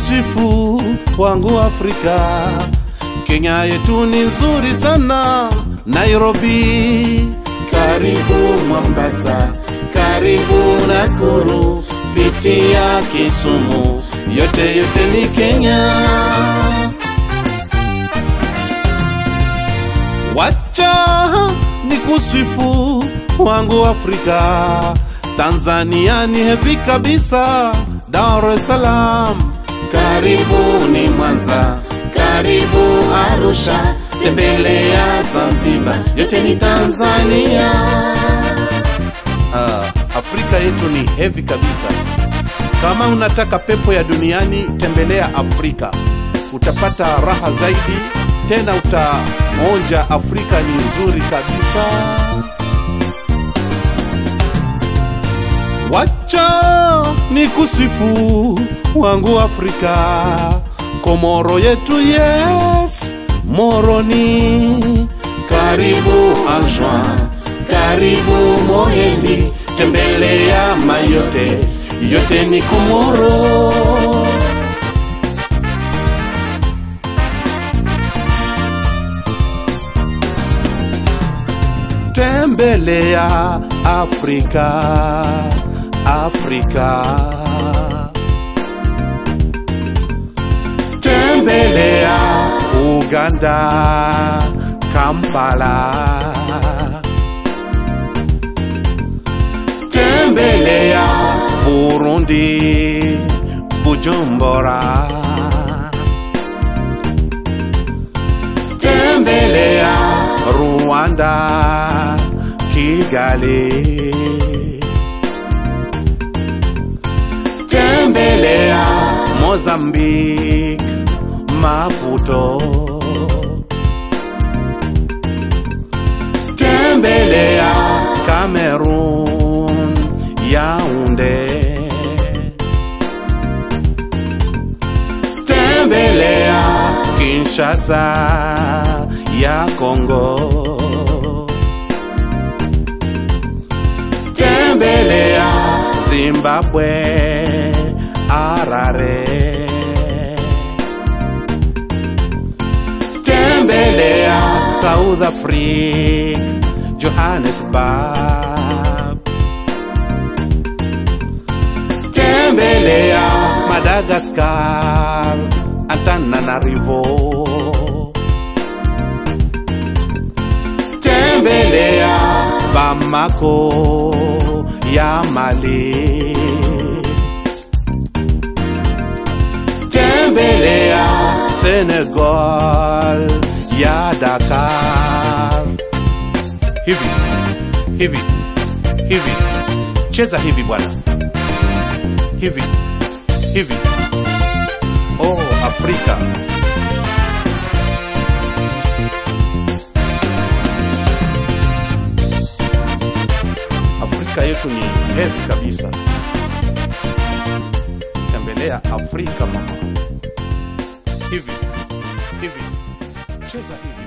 kusifu wangu Afrika. Kenya yetu ni nzuri sana, Nairobi, karibu Mombasa, karibu Nakuru, pitia Kisumu, yote yote ni Kenya. Wacha ni kusifu wangu Afrika. Tanzania ni hevi kabisa, Dar es Salaam, karibu ni Mwanza, karibu Arusha, tembelea Zanzibar, yote ni Tanzania. Ah, Afrika yetu ni hevi kabisa. Kama unataka pepo ya duniani, tembelea Afrika, utapata raha zaidi, tena utaonja Afrika ni nzuri kabisa. Wacha ni kusifu wangu Afrika, Komoro yetu yes, Moroni, karibu Anjouan, karibu Moyendi, tembelea Mayotte, yote ni Komoro. Tembelea Afrika, Afrika. Tembelea Uganda, Kampala. Tembelea Burundi, Bujumbura. Tembelea Rwanda, Kigali. Tembelea Mozambique, Maputo. Tembelea Cameroon, Yaounde. Tembelea Kinshasa ya Kongo. Tembelea Zimbabwe, Harare. Tembelea South Africa, Johannesburg. Tembelea Madagascar, Antananarivo. Tembelea Bamako ya Mali. Tembelea Senegal ya Dakar. Hivi hivi hivi, cheza hivi bwana, hivi hivi. Oh, Afrika. Afrika yetu ni hevi kabisa. Tembelea Afrika mama. Hivi hivi, cheza hivi.